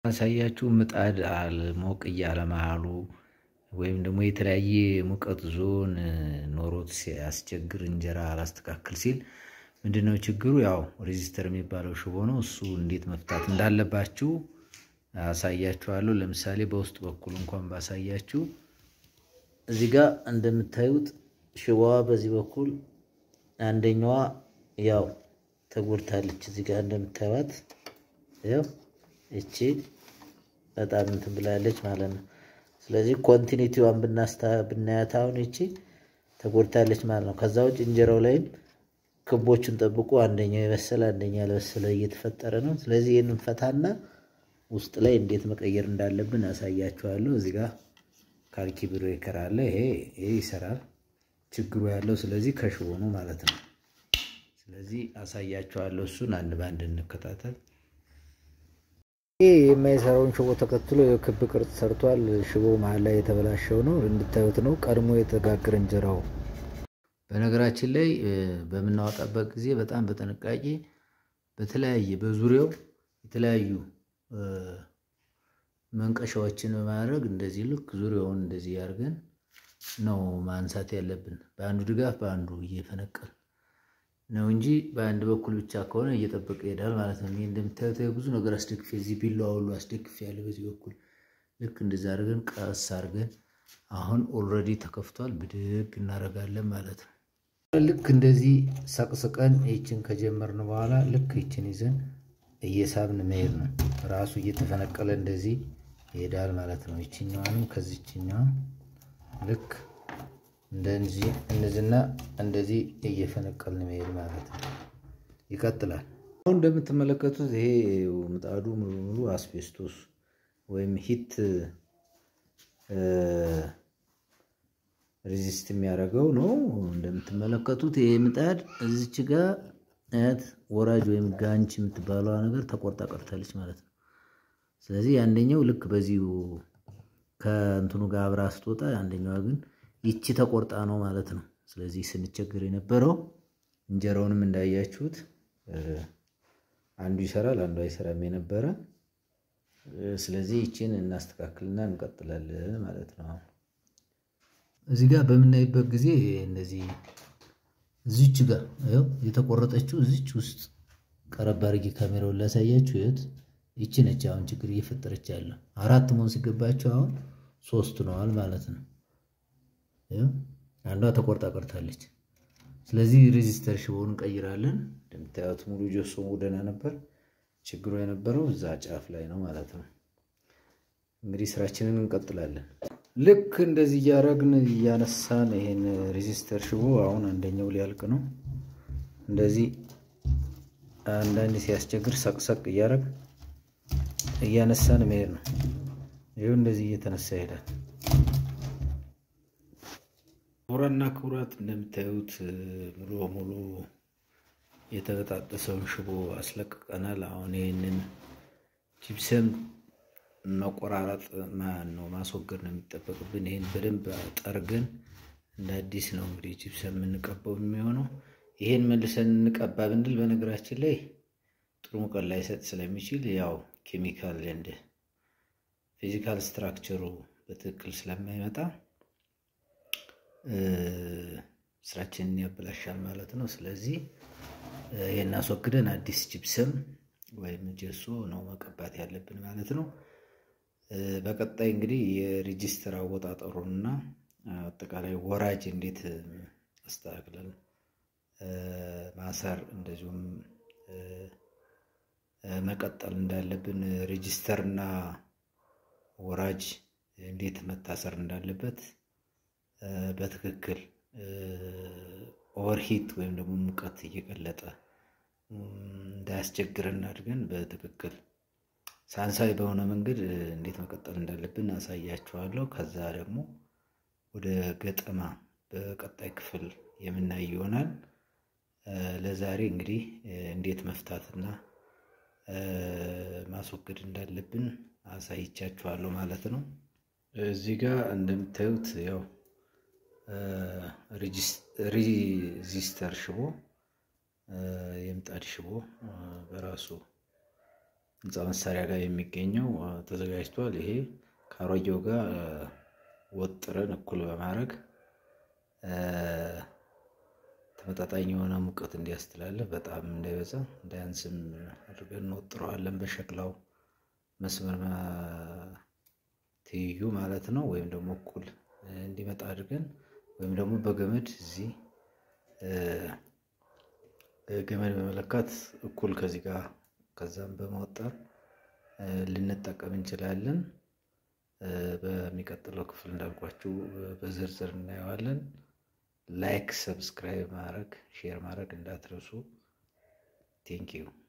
ያሳያችሁ ምጣድ ሞቅ እያለ መሃሉ ወይም ደግሞ የተለያየ ሙቀት ዞን ኖሮት ሲያስቸግር እንጀራ አላስተካክል ሲል ምንድነው ችግሩ? ያው ሬዚስተር የሚባለው ሽቦ ነው። እሱ እንዴት መፍታት እንዳለባችሁ አሳያችኋለሁ። ለምሳሌ በውስጥ በኩል እንኳን ባሳያችሁ እዚህ ጋር እንደምታዩት ሽቦዋ በዚህ በኩል አንደኛዋ ያው ተጎድታለች። እዚህ ጋር እንደምታዩት ያው እቺ በጣም እንትን ብላለች ማለት ነው። ስለዚህ ኮንቲኒቲዋን ብናስታ ብናያት አሁን እቺ ተጎድታለች ማለት ነው። ከዛ ውጭ እንጀራው ላይም ክቦቹን ጠብቆ አንደኛው የበሰለ አንደኛ ያልበሰለ እየተፈጠረ ነው። ስለዚህ ይህንን ፈታና ውስጥ ላይ እንዴት መቀየር እንዳለብን አሳያችኋለሁ። እዚህ ጋር ካልኪ ብሬከር አለ። ይሄ ይሄ ይሰራል። ችግሩ ያለው ስለዚህ ከሽቦ ነው ማለት ነው። ስለዚህ አሳያችኋለሁ። እሱን አንድ በአንድ እንከታተል። ይህ የማይሰራውን ሽቦ ተከትሎ የክብ ቅርጽ ሰርቷል። ሽቦ መሀል ላይ የተበላሸው ነው እንድታዩት ነው። ቀድሞ የተጋገረ እንጀራው በነገራችን ላይ በምናወጣበት ጊዜ በጣም በጥንቃቄ በተለያየ በዙሪያው የተለያዩ መንቀሻዎችን በማድረግ እንደዚህ ልክ ዙሪያውን እንደዚህ አድርገን ነው ማንሳት ያለብን። በአንዱ ድጋፍ በአንዱ እየፈነቀል ነው እንጂ በአንድ በኩል ብቻ ከሆነ እየጠበቀ ይሄዳል ማለት ነው። ይህ እንደምታዩት ብዙ ነገር አስደግፌ እዚህ ቢላዋ ሁሉ አስደግፌ ያለ በዚህ በኩል ልክ እንደዚህ አድርገን ቀስ አድርገን አሁን ኦልሬዲ ተከፍቷል። ብድግ እናደርጋለን ማለት ነው። ልክ እንደዚህ ሰቅስቀን ይችን ከጀመርን በኋላ ልክ ይችን ይዘን እየሳብን መሄድ ነው። ራሱ እየተፈነቀለ እንደዚህ ይሄዳል ማለት ነው። ይችኛዋንም ከዚችኛዋ ልክ እንደዚህ እነዚህና እንደዚህ እየፈነቀልን መሄድ ማለት ነው። ይቀጥላል። አሁን እንደምትመለከቱት ይሄ ምጣዱ ሙሉ ሙሉ አስቤስቶስ ወይም ሂት ሬዚስት የሚያደርገው ነው። እንደምትመለከቱት ይሄ ምጣድ እዚች ጋር አያት ወራጅ ወይም ጋንች የምትባለዋ ነገር ተቆርጣ ቀርታለች ማለት ነው። ስለዚህ አንደኛው ልክ በዚሁ ከእንትኑ ጋር አብራ ስትወጣ፣ አንደኛዋ ግን ይቺ ተቆርጣ ነው ማለት ነው። ስለዚህ ስንቸግር የነበረው እንጀራውንም እንዳያችሁት አንዱ ይሰራል፣ አንዱ አይሰራም የነበረ። ስለዚህ ይቺን እናስተካክልና እንቀጥላለን ማለት ነው። እዚህ ጋር በምናይበት ጊዜ እነዚህ እዚች ጋር ይኸው የተቆረጠችው እዚች ውስጥ ቀረብ አድርጌ ካሜራውን ላሳያችሁ። ይኸት ይቺ ነች አሁን ችግር እየፈጠረች ያለው። አራት መሆን ሲገባቸው አሁን ሶስት ነዋል ማለት ነው። አንዷ ተቆርጣ ቀርታለች። ስለዚህ ሬዚስተር ሽቦውን እንቀይራለን። እንደምታዩት ሙሉ ጆሶ ደህና ነበር። ችግሩ የነበረው እዛ ጫፍ ላይ ነው ማለት ነው። እንግዲህ ስራችንን እንቀጥላለን። ልክ እንደዚህ እያደረግን እያነሳን ይሄን ሬዚስተር ሽቦ አሁን አንደኛው ሊያልቅ ነው። እንደዚህ አንዳንድ ሲያስቸግር ሰቅሰቅ እያደረግ እያነሳን መሄድ ነው። ይኸው እንደዚህ እየተነሳ ይሄዳል። ክቡራና ክቡራት እንደምታዩት ሙሉ በሙሉ የተበጣጠሰውን ሽቦ አስለቅቀናል። አሁን ይህንን ጂፕሰም መቆራረጥ ማን ነው ማስወገድ ነው የሚጠበቅብን። ይህን በደንብ ጠርገን እንደ አዲስ ነው እንግዲህ ጂፕሰም የምንቀባው የሚሆነው። ይህን መልሰን እንቀባ ብንል በነገራችን ላይ ጥሩ ሙቀት ላይሰጥ ስለሚችል ያው ኬሚካል እንደ ፊዚካል ስትራክቸሩ በትክክል ስለማይመጣ ስራችንን ያበላሻል ማለት ነው። ስለዚህ ይህን አስወግደን አዲስ ጂፕሰም ወይም ጀሶ ነው መቀባት ያለብን ማለት ነው። በቀጣይ እንግዲህ የሬጂስተር አወጣጠሩንና አጠቃላይ ወራጅ እንዴት አስተካክለን ማሰር እንደዚሁም መቀጠል እንዳለብን ሬጂስተርና ወራጅ እንዴት መታሰር እንዳለበት በትክክል ኦቨርሂት ወይም ደግሞ ሙቀት እየቀለጠ እንዳያስቸግረን አድርገን በትክክል ሳንሳይ በሆነ መንገድ እንዴት መቀጠል እንዳለብን አሳያችኋለሁ። ከዛ ደግሞ ወደ ገጠማ በቀጣይ ክፍል የምናይ ይሆናል። ለዛሬ እንግዲህ እንዴት መፍታትና ማስወገድ እንዳለብን አሳይቻችኋለሁ ማለት ነው። እዚህ ጋር እንደምታዩት ያው ሬዚስተር ሽቦ የምጣድ ሽቦ በራሱ ህንፃ መሳሪያ ጋር የሚገኘው ተዘጋጅቷል። ይሄ ከአሮጌው ጋር ወጥረን እኩል በማድረግ ተመጣጣኝ የሆነ ሙቀት እንዲያስተላልፍ በጣም እንዳይበዛ እንዳያንስም አድርገን እንወጥረዋለን። በሸክላው መስመር ትይዩ ማለት ነው። ወይም ደግሞ እኩል እንዲመጣ አድርገን ወይም ደግሞ በገመድ እዚህ ገመድ በመለካት እኩል ከዚህ ጋር ከዛም በመወጠር ልንጠቀም እንችላለን። በሚቀጥለው ክፍል እንዳልኳችሁ በዝርዝር እናየዋለን። ላይክ፣ ሰብስክራይብ ማድረግ ሼር ማድረግ እንዳትረሱ። ቴንኪዩ